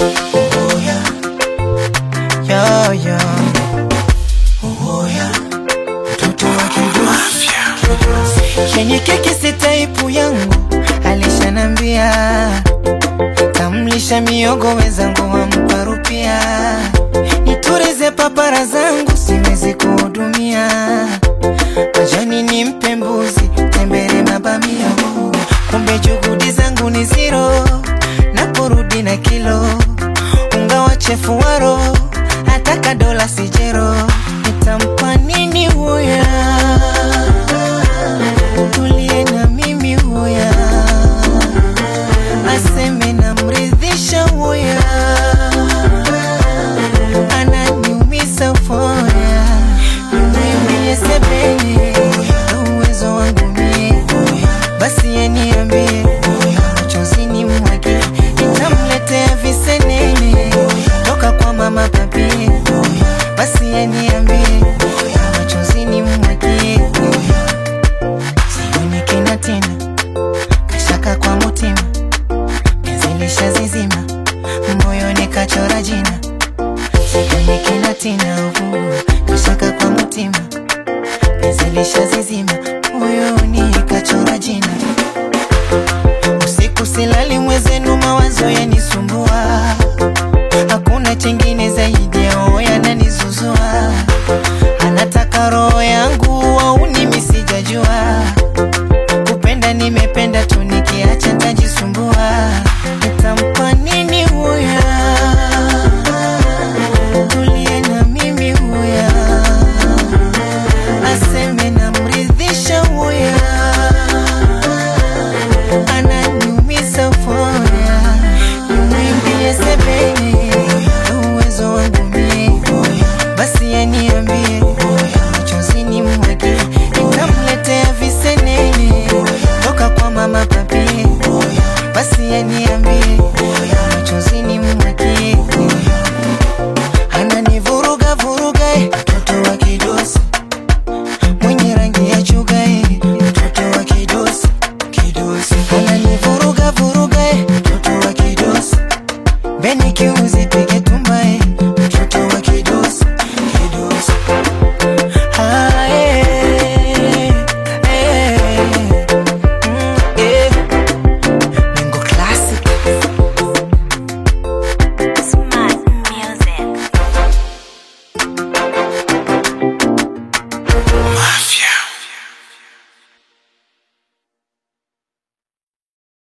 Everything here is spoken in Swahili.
Yo, yo. Mtoto wa kidusi Chenye keki si taipu yangu Alishanambia Kamlisha miogo wezangu wampa rupia Niturize papara zangu siwezi kuhudumia Majani ni mpe mbuzi Tembere mabamia Kumbe juhudi zangu ni zero Naporudi na kilo Unga wa chefu waro Ataka dola sijero Nitampa nini huya Tulie na mimi huya Aseme namridhisha huya Ananiumisa foya Nimwimbie sebene Uwezo wangu mie Basi yeniambie Machozi ni mwage Nitamletea visenene Toka kwa mama papie Basi yeniambie Machozi ni mwage Sioni kina tena Kashaka kwa mutima Penzilisha zizima Moyoni kachora jina Sioni kina tena uvu Kashaka kwa mutima Penzilisha zizima Moyoni kachora jina Usiku silali mwezenu mawazo yanisumbua Hakuna chengine zaidi ya oya yananizuzua Anataka roho yangu au mimi sijajua Kupenda nimependa tu nikiacha tajisumbua Nitampa nini huya Tulie na mimi huya Aseme namridhisha huya Ananiumisa foya Nimwimbie sebene Uwezo wangu mie Basi yaniambie Machozi ni mwage Nitamletea visenene Toka kwa mama papie Basi yaniambie